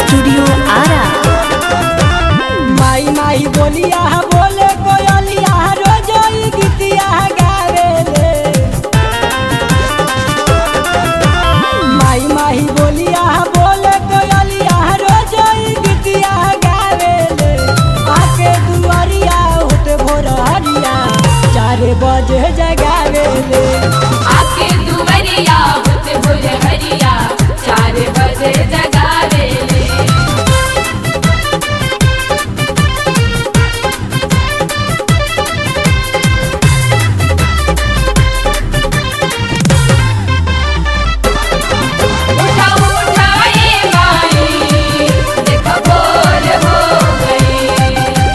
studio Ara माई माई बोलिया बोले कोयलिया रोज ई गीतिया गावेले माई माई बोलिया बोले कोयलिया रोज ई गीतिया गावेले आके दुआरिया होत भोर हरिया चार बजे जगावेले आके दुवरिया होत भोर हरिया चार बजे जगावेले उठा उठा ए माई देखो भोर हो गई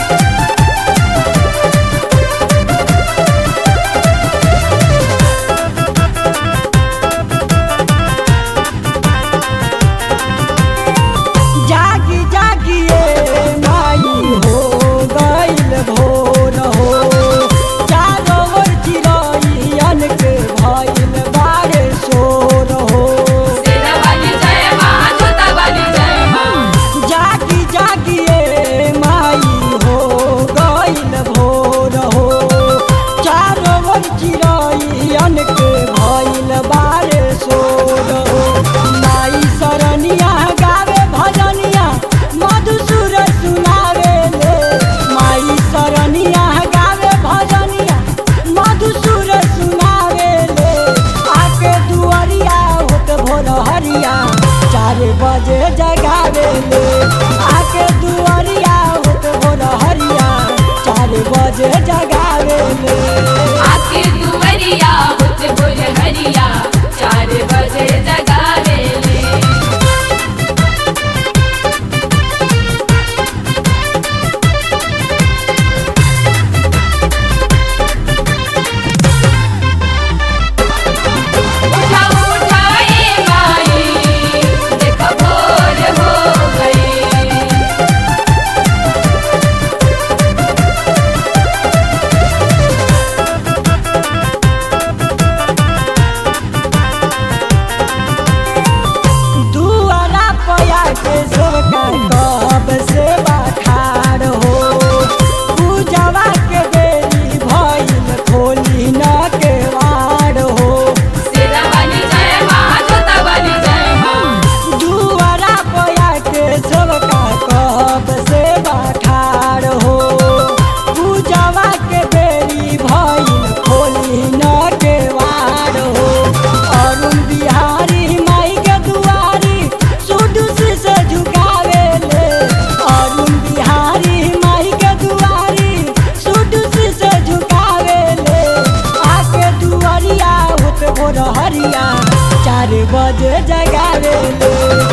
जागी जागिए माई हो गईल भोर हो चारो ओर चिरैयन के भइल बारे शोर हो सेना वाली जय माँ जोता वाली जय माँ जागी जागिए माई हो गईल भोर हो चारो ओर चिरैयन के भइल बारे शोर हो माई सरनिया गावे भजनिया मधुसुर सुनावे ले माई सरनिया गावे भजनिया मधुसुर सुनावे ले आके दुआरिया होत भोर हरिया चार बजे जगावे ले आके दुआरिया होत भोर हरिया चार बजे जगावे ले आके दुवरिया होत भोर हरिया चार बजे जगावेले उठा उठा ए माई देखो भोर हो गई दुआरा पया के सोका कब से बखार हो पूजवा के बेरी भइल खोली न के वार हो सेना वाली जय माँ जोता वाली जय माँ दुआरा पया के सोका कब से बखार हो पूजवा के बेरी भइल खोली न के वार हो अरुण बिहारी माई के दुआरी सुडुसी से झुकावे ले अरुण बिहारी माई के दुआरी सुडुसी से झुकावे ले आके दुआरिया होत भोर हरिया चार बजे जगावे ले